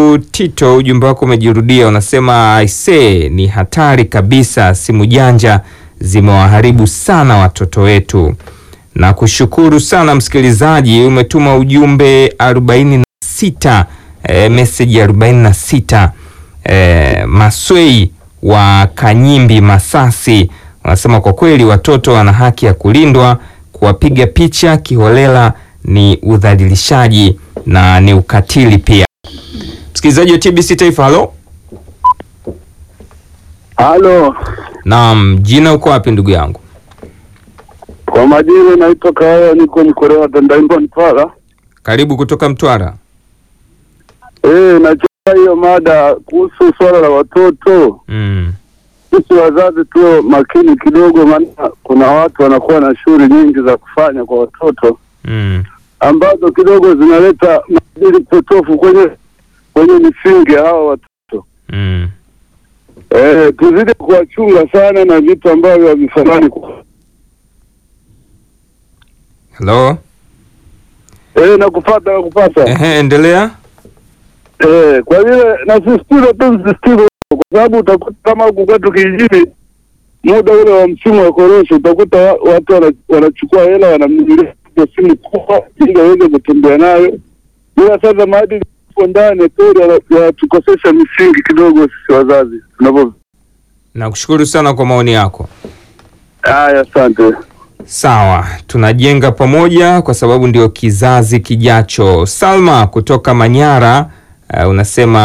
huyu Tito, ujumbe wako umejirudia, unasema aisee, ni hatari kabisa, simu janja zimewaharibu sana watoto wetu. Na kushukuru sana msikilizaji, umetuma ujumbe 46 e, message 46 e, Maswei wa Kanyimbi Masasi wanasema kwa kweli watoto wana haki ya kulindwa. Kuwapiga picha kiholela ni udhalilishaji na ni ukatili pia. Msikilizaji wa TBC Taifa, halo. Halo, Naam, jina uko wapi ndugu yangu? kwa majina naitwa Kaya, niko Mkorea Tandaimba Mtwara. Karibu kutoka Mtwara. Eh, nachaa hiyo mada kuhusu swala la watoto. Mm. Sisi wazazi tuwe makini kidogo, maana kuna watu wanakuwa na shughuli nyingi za kufanya kwa watoto Mm. ambazo kidogo zinaleta maadili potofu kwenye kwenye misingi ya hawa watoto. Mm. Eh, tuzidi kuwachunga sana na vitu ambavyo havifanani. Hello. Eh, nakupata nakupata. Ehe, endelea. Eh, kwa vile nasisitiza tu msisitizo, kwa sababu utakuta kama huku kwetu kijijini, muda ule wa msimu wa korosho, utakuta wa- watu wana- wanachukua hela wanamnunulia simu kubwa ili waweze kutembea nayo, ila sasa maadili hapo ndani kweli yana- yanatukosesha misingi kidogo sisi wazazi tunavyo. Nakushukuru sana kwa maoni yako. Haya, asante. Sawa, tunajenga pamoja kwa sababu ndio kizazi kijacho. Salma kutoka Manyara uh, unasema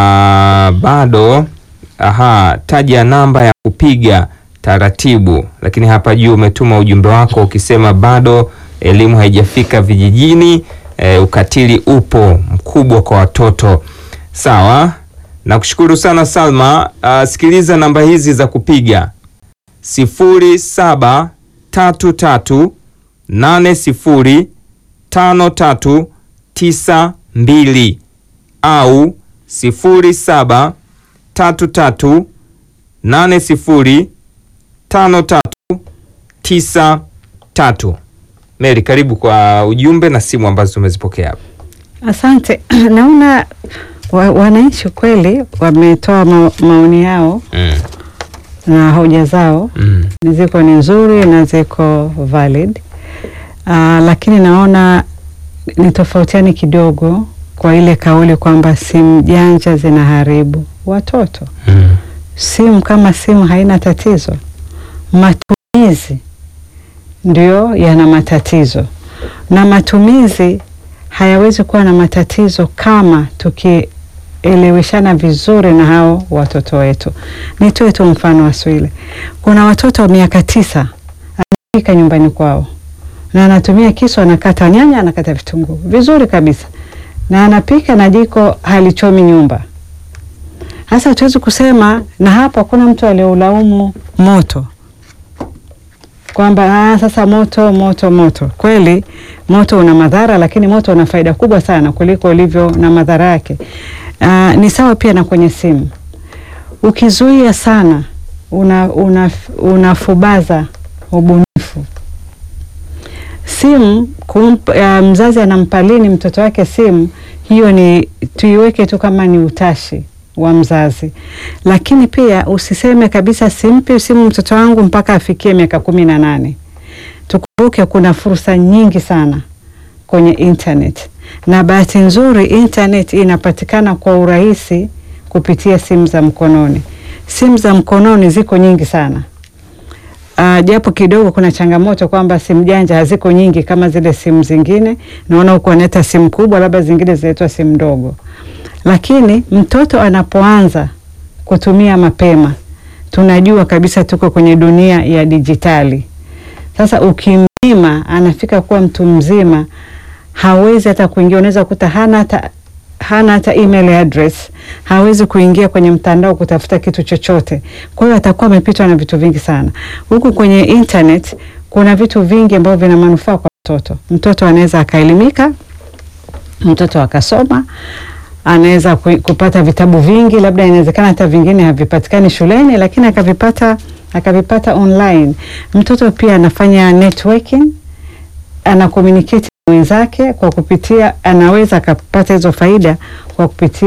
bado. Aha, taja namba ya kupiga taratibu, lakini hapa juu umetuma ujumbe wako ukisema bado elimu haijafika vijijini. Eh, ukatili upo mkubwa kwa watoto. Sawa, nakushukuru sana Salma. Uh, sikiliza namba hizi za kupiga sifuri saba tatu tatu nane sifuri tano tatu tisa mbili au sifuri saba tatu tatu nane sifuri tano tatu tisa tatu. Mary, karibu kwa ujumbe na simu ambazo tumezipokea hapa. Asante. Naona wa, wananchi kweli wametoa ma, maoni yao Mm, na hoja zao mm, ziko ni nzuri na ziko valid. Uh, lakini naona ni tofautiani kidogo kwa ile kauli kwamba simu janja zinaharibu watoto. mm, Simu kama simu haina tatizo, matumizi ndio yana matatizo, na matumizi hayawezi kuwa na matatizo kama tukieleweshana vizuri na hao watoto wetu. Nitoe tu mfano wa Swile. Kuna watoto wa miaka tisa anapika nyumbani kwao na anatumia kisu, anakata nyanya, anakata vitunguu vizuri kabisa, na anapika na jiko halichomi nyumba. Sasa hatuwezi kusema, na hapo hakuna mtu aliyeulaumu moto kwamba ah, sasa moto moto moto. Kweli moto una madhara, lakini moto una faida kubwa sana kuliko ulivyo na madhara yake. Ah, ni sawa pia na kwenye simu, ukizuia sana una, una, unafubaza ubunifu. Simu kump, uh, mzazi anampa lini mtoto wake simu, hiyo ni tuiweke tu kama ni utashi wa mzazi, lakini pia usiseme kabisa simpi simu mtoto wangu mpaka afikie miaka kumi na nane. Tukumbuke kuna fursa nyingi sana kwenye internet, na bahati nzuri internet inapatikana kwa urahisi kupitia simu za mkononi. Simu za mkononi ziko nyingi sana. Uh, japo kidogo kuna changamoto kwamba simu janja haziko nyingi kama zile simu zingine. Naona huko wanaleta simu kubwa, labda zingine zinaitwa simu ndogo, lakini mtoto anapoanza kutumia mapema, tunajua kabisa tuko kwenye dunia ya dijitali. Sasa ukimnyima, anafika kuwa mtu mzima, hawezi hata kuingia. Unaweza kukuta hana hata hana hata email address, hawezi kuingia kwenye mtandao kutafuta kitu chochote. Kwa hiyo atakuwa amepitwa na vitu vingi sana. Huku kwenye internet kuna vitu vingi ambavyo vina manufaa kwa mtoto. Mtoto anaweza akaelimika, mtoto akasoma, anaweza ku- kupata vitabu vingi, labda inawezekana hata vingine havipatikani shuleni, lakini akavipata akavipata online. Mtoto pia anafanya networking, ana communicate na wenzake kwa kupitia, anaweza akapata hizo faida kwa kupitia